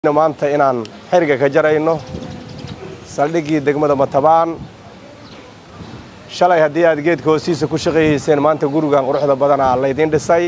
maanta inaan xiriga ka jarayno saldhiggii degmada matabaan shalay haddii aad geedka hoostiisa ku shaqayhayseen maanta gurigan quruxda badanaa laydiin dhisay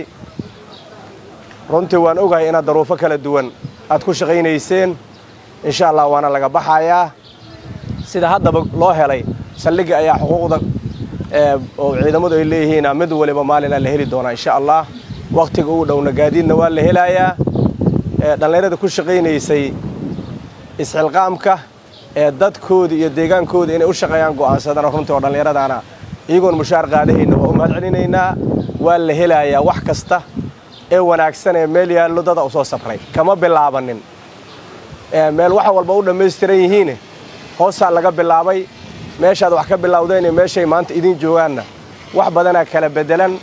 runtii waan ogahay inaad daruufo kala duwan aad ku shaqaynayseen insha allah waana laga baxayaa sida haddaba loo helay saldhigga ayaa xuquuqda oo ciidamadu ay leeyihiina mid waliba maalina la heli doonaa insha allah wakhtiga uu dhowna gaadiidna waa la helayaa dhallinyarada ku shaqaynaysay isxilqaamka ee dadkooda iyo deegaankooda inay u shaqeeyaan go'aansadana runtii oo dhallinyaradaana iyagoon mushaar qaadahayna waa u mahad celinaynaa waa la helayaa wax kasta ee wanaagsan ee meel yaallo dada u soo safray kama bilaabanin meel wax walba u dhammaystiran yihiine hoosaa laga bilaabay meeshaad wax ka bilowdeen iyo meeshay maanta idiin joogaanna wax badanaa kala beddelan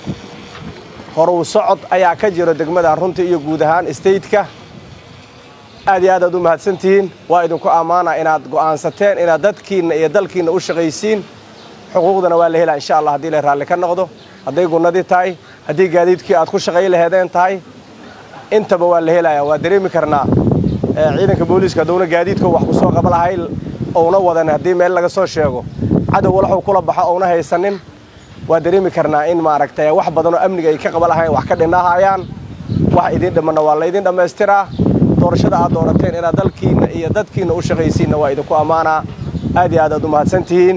horuw socod ayaa ka jiro degmadan runtii iyo guud ahaan stateka aad iyo aad aad u mahadsan tihiin waa idinku ammaana inaad go'aansateen inaad dadkiinna iyo dalkiinna u shaqaysiin xuquuqdana waa la helaa insha allah haddii la raalli ka noqdo hadday gunnadii tahay haddii gaadiidkii aad ku shaqay laheedeen tahay intaba waa la helayaa waa dareemi karnaa ciidanka booliiska haddowna gaadiidka wax ku soo qaba lahay ouna wadan haddii meel laga soo sheego cadow walaxuu kula baxo ouna haysanin waa dareemi karnaa in maaragtay wax badanoo amniga ay ka qaba lahayn wax ka dhinahayaan wax idiin dhimanna waa laydin dhammaystiraa doorashada aad doorateen inaad dalkiinna iyo dadkiinna u shaqaysiinna waa idinku ammaanaa aad iyo aad aad u mahadsan tihiin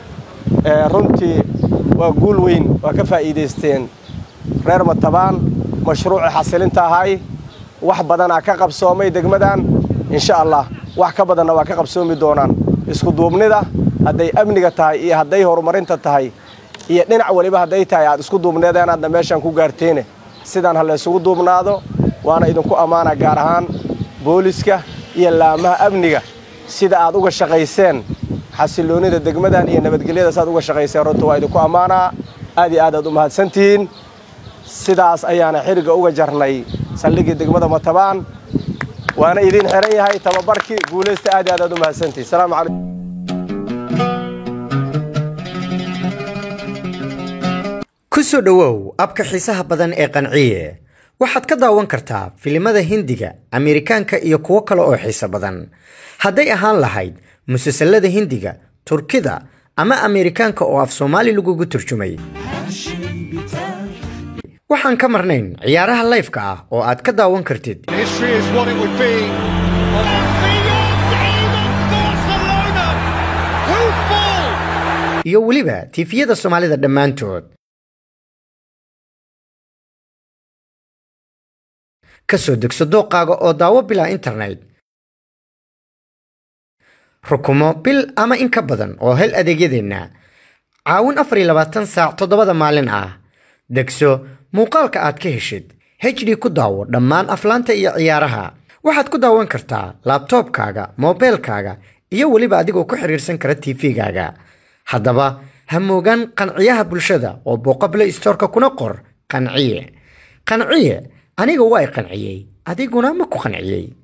runtii waa guul weyn waa ka faa'iidaysteen reer matabaan mashruucii xasilinta ahay wax badanaa ka qabsoomay degmadan insha allah wax ka badanna waa ka qabsoomi doonaan isku duubnida hadday amniga tahay iyo hadday horumarinta tahay iyo dhinac weliba hadday tahay aad isku duubneedeen aadna meeshaan ku gaarteene sidaan ha laysugu duubnaado waana idinku ammaana gaar ahaan booliska iyo laamaha amniga sida aad uga shaqayseen xasilloonnida degmadan iyo nabadgelyada saaad uga shaqayseen runta waa idinku ammaanaa aad iyo aad aad u mahadsantihiin sidaas ayaana xiriga uga jarnay saldhiggii degmada matabaan waana idiin xihan yahay tababarkii guulaysta aad iyo aad aad u mahadsantihiin salaamu calaykum ku soo dhowow abka xiisaha badan ee qanciye waxaad ka daawan kartaa filimada hindiga ameerikaanka iyo kuwo kale oo xiiso badan hadday ahaan lahayd musalsalada hindiga turkida ama ameerikaanka oo af soomaali lagugu turjumay waxaan ka marnayn ciyaaraha layfka ah oo aad ka daawan kartid History is what it would be. iyo weliba tiifiyada soomaalida dhammaantood ka soo degso dooqaaga oo daawo bilaa internet rukumo bil ama in ka badan oo hel adeegyadeenna caawin afar iyo labaatan saac toddobada maalin ah degso muuqaalka aad ka heshid hd ku daawo dhammaan aflaanta iyo ciyaaraha waxaad ku daawan kartaa laabtoobkaaga moobeelkaaga iyo weliba adigoo ku xiriirsan kara tv-gaaga haddaba ha moogaan qanciyaha bulshada oo booqable istoorka kuna qor qanciye qanciye aniga waa i qanciyey adiguna ma ku qanciyey